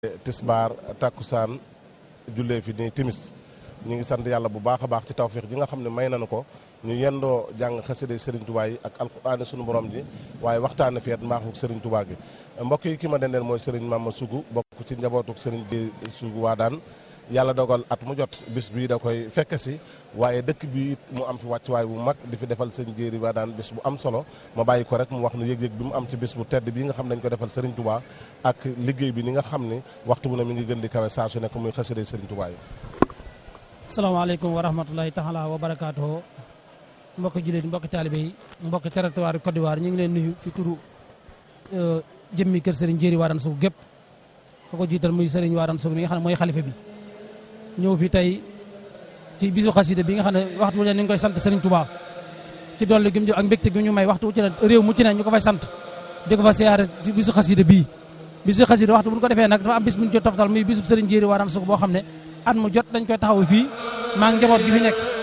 tisbaar takkusaan jullee fi nii timis ñu ngi sant yàlla bu baax a baax ci tawféex ji nga xam ne may nañu ko ñu yendoo jàng xasida Serigne Touba yi ak alxuraane sunu borom ji waaye waxtaane feet mbaaxu Serigne Touba gi mbokk yi ki ma dendeel mooy Serigne Mama Sougou bokk ci njabootuk Serigne bi Sougou waa daan yàlla dogal at mu jot bis bii da koy fekke si waaye dëkk bi it mu am fi wàccuwaay bu mag di fi defal sëñ jéeri waa daan bis bu am solo ma bàyyi ko rek mu wax nu yëg-yëg bi mu am ci bis bu tedd bii nga xam ne dañ ko defal Serigne Touba ak liggéey bi ni nga xam ni waxtu bu ne mi ngi gën di kawe saa su nekk muy xasida Serigne Touba yi asalaamaaleykum wa rahmatulahi taala wa barakaatuhu mbokki jullit mbokki taalibe yi mbokki territoire Côte d'Ivoire ñu ngi leen nuyu ci turu jëmmi kër Serigne Jéeri Wadane Sougou gépp ko ko jiital muy Serigne Wadane Sougou mi nga xam ne mooy xalifa bi ñëw fi tey ci bisu xasida bi nga xam ne waxtu wu ne ni ngi koy sant Serigne Touba ci dolli gi mu ak mbégte gi ñu may waxtu wu ci ne réew mu ci ne ñu ko fay sant di ko fa siyaare ci bisu xasida bii bisu xasida waxtu bu ñu ko defee nag dafa am bis bu ñu jot toftal muy bisu Serigne Jéeri Wadane Sougou boo xam ne at mu jot dañ koy taxaw fii maa ngi njaboot gi fi nekk